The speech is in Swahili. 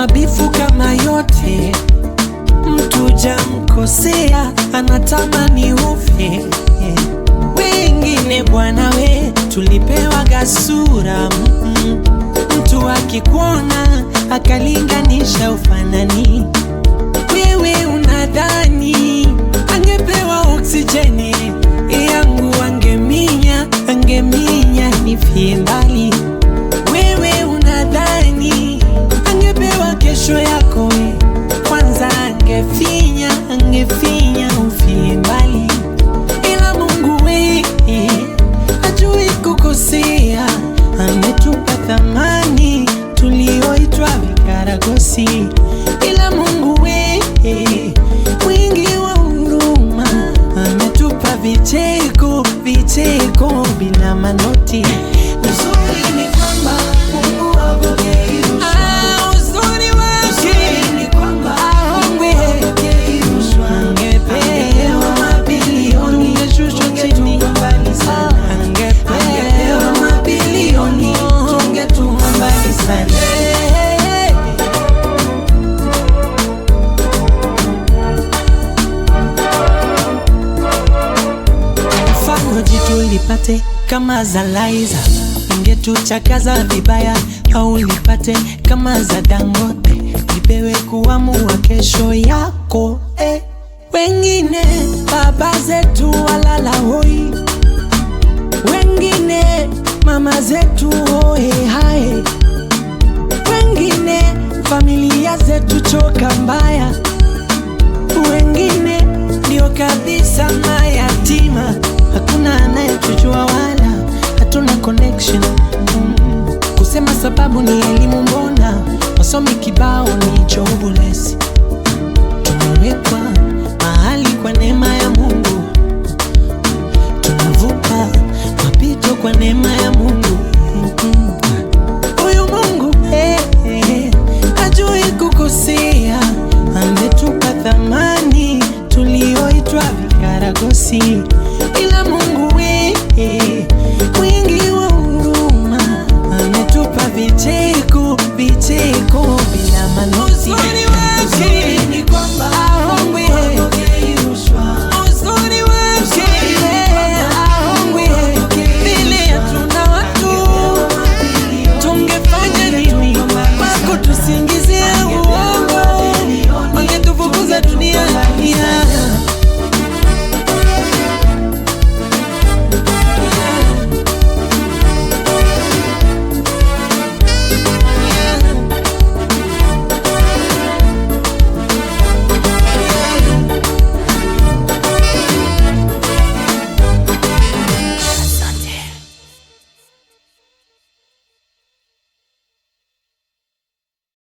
mabifu kama yote, mtu jamkosea anatamani ufe. Wengine bwana we, tulipewa gasura mm, mtu akikuona akalinganisha ufanani, wewe unadhani angepewa oksijeni yangu angeminya, angeminya nifie mbali. Wewe unadhani angepewa kesho yako we, kwanza angefinya, angefinya ufie mbali, ila Mungu we hajui kukosea, ametupa thamani tulioitwa vikaragosi, ila Mungu we mwingi wa huruma ametupa vicheko, vicheko bila manoti. Uzuri ni kwamba Mungu hapokei rushwa. Ah, uzuri wake ni kwamba hapokei rushwa. Angepewa mabilioni, tungeshushwa chini. Angepewa mabilioni, tungetua mbali sana. mfano jitu lipate kama za Laiza, ingetuchakaza vibaya, au lipate kama za Dangote, lipewe kuamua kesho yako eh. Wengine baba zetu walala hoi, wengine mama zetu hoe hae, wengine familia zetu choka mbaya wengine ndio kabisa mayatima, hakuna anayetujua wala hatuna connection mm. Kusema sababu ni elimu, mbona